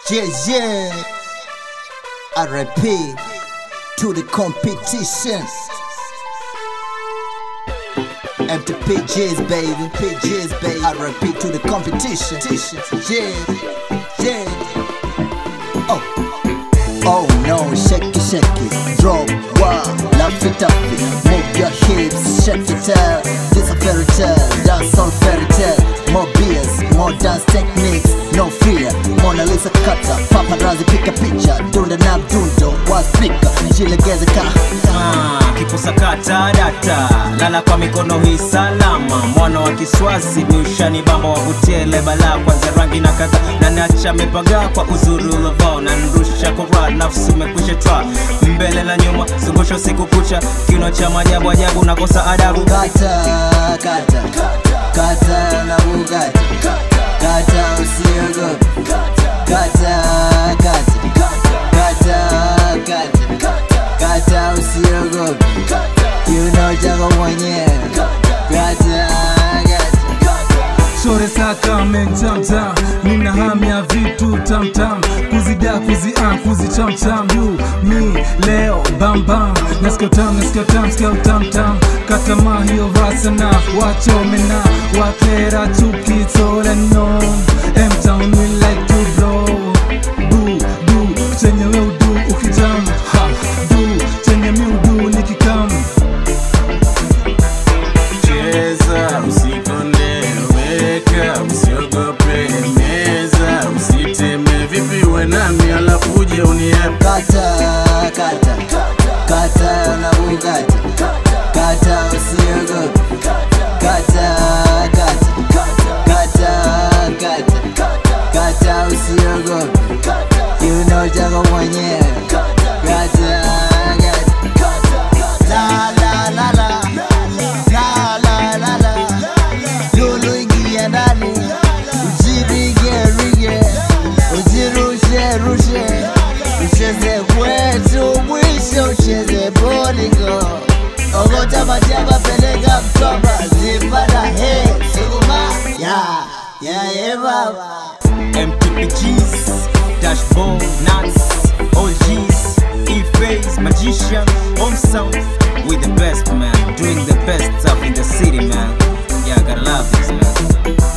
Yeah, yeah. RIP to the competition. Empty PJs, baby. PJs, baby. RIP to the competition. Yeah, yeah. Oh, oh no, shake it, shake it. Drop, wow, laugh it up it. Move your hips, shake it out. This a fairy tale, dance all fairy tale. More beers, more dance techniques, no fear. Mona Lisa kata, paparazzi piga picha. Dunda na mdundo wa speaker, jilegeze ka. Ah, kikusakata data lala kwa mikono hii salama mwana wa kiswasi miushani bamba wavutie lebala kwanza rangi na kaka na nacha mepaga kwa uzuri ulovao na nrusha kora nafsi umekwisha twa mbele na nyuma zungusha usiku kucha kino cha majabu ajabu nakosa adabu Kata, kata, kata na bugatti. Kata usiogope. Kata, kata, kata, kata, kata usiogope. Kiuno chako mwenyewe. Kata, kata. Shore saka mentamtam nina hamu ya vitu tamtam kuzida kuzia kuzichamcham yu mi leo bambam nasikia tam nasikia tam sikia utamtam katama hiyo vasana wachomena wakera tukitolenon emtown we like to blow du du chenye we udu ukitam ha du chenye mi udu nikikam cheza usikonde weka usiogope meza usiteme vipi we nami alafu uje uniepe Kata, kata, kata na bugatti. Kata usiogope. Kata, kata, kata, kata, kata usiogope. Kiuno chako mwenyewe. Kata, kata. La, la, la, la. La, la, la, la. Lulu ingia ndani. Ujirige, rige. Ujirushe, rushe. Ucheze kwetu mwisho ucheze bolingo ogota majaba peleka mtoba zipata he sukuma ya ya ye baba MPPGs, Dashboard, Nuts, OGs, E-Phase, Magician, Home Sound. We the best, man. Doing the best stuff in the city, man. Yeah, I gotta love this, man.